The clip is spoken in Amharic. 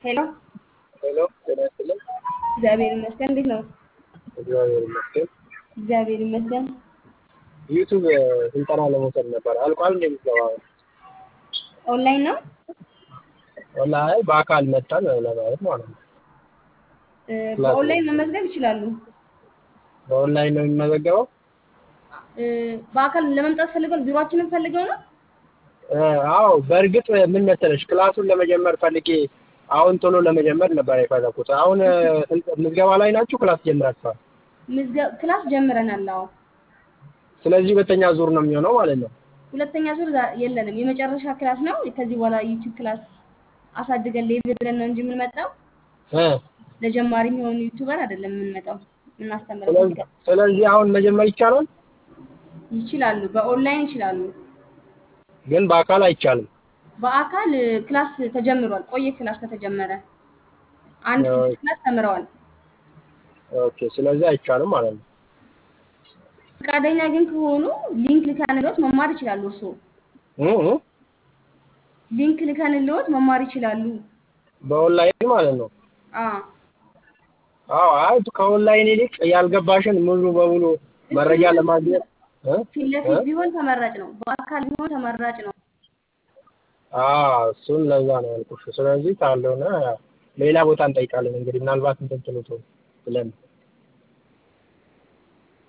ሄሎ ሄሎ ጤና ይስጥልኝ። እግዚአብሔር ይመስገን። እንዴት ነው? እግዚአብሔር ይመስገን። እግዚአብሔር ይመስገን። ዩቱብ ስልጠና ለመውሰድ ነበር። አልቋል እንደ ምዝገባው? ኦንላይን ነው? ወላሂ በአካል መጣን ለማለት ማለት ነው። እ፣ በኦንላይን መመዝገብ ይችላሉ። በኦንላይን ነው የሚመዘገበው? እ፣ በአካል ለመምጣት ፈልገው ቢሮአችንን ፈልገው ነው? እ፣ አዎ በእርግጥ ምን መሰለሽ ክላሱን ለመጀመር ፈልጌ አሁን ቶሎ ለመጀመር ነበር የፈለኩት። አሁን እ፣ ስልጠ- ምዝገባ ላይ ናችሁ? ክላስ ጀምራችኋል? ምዝገ- ክላስ ጀምረናል። አዎ ስለዚህ ሁለተኛ ዙር ነው የሚሆነው ማለት ነው። ሁለተኛ ዙር ዛ- የለንም። የመጨረሻ ክላስ ነው። ከዚህ በኋላ ዩቲዩብ ክላስ አሳድገን ሌቭል ብለን ነው እንጂ የምንመጣው እ፣ ለጀማሪ የሚሆኑ ዩቲዩበር አይደለም የምንመጣው የምናስተምረው። ስለዚህ ስለዚህ አሁን መጀመር ይቻላል፣ ይችላሉ፣ በኦንላይን ይችላሉ። ግን በአካል አይቻልም። በአካል እ፣ ክላስ ተጀምሯል። ቆየ ክላስ ከተጀመረ አንድ አዎ። ስድስት ክላስ ተምረዋል። ኦኬ፣ ስለዚህ አይቻልም ማለት ነው። ፈቃደኛ ግን ከሆኑ ሊንክ ልከንልዎት መማር ይችላሉ። እርስዎ እ እ፣ ሊንክ ልከንልዎት መማር ይችላሉ። በኦንላይን ማለት ነው። አዎ አዎ አይ ከኦንላይን ይልቅ ያልገባሽን ሙሉ በሙሉ መረጃ ለማግኘት እ? ፊት ለፊት ቢሆን ተመራጭ ነው። በአካል ቢሆን ተመራጭ ነው። አዎ እሱን ለዛ ነው ያልኩሽ። ስለዚህ ካልሆነ ሌላ ቦታ እንጠይቃለን እንግዲህ ምናልባት እንትን ትሉት ብለን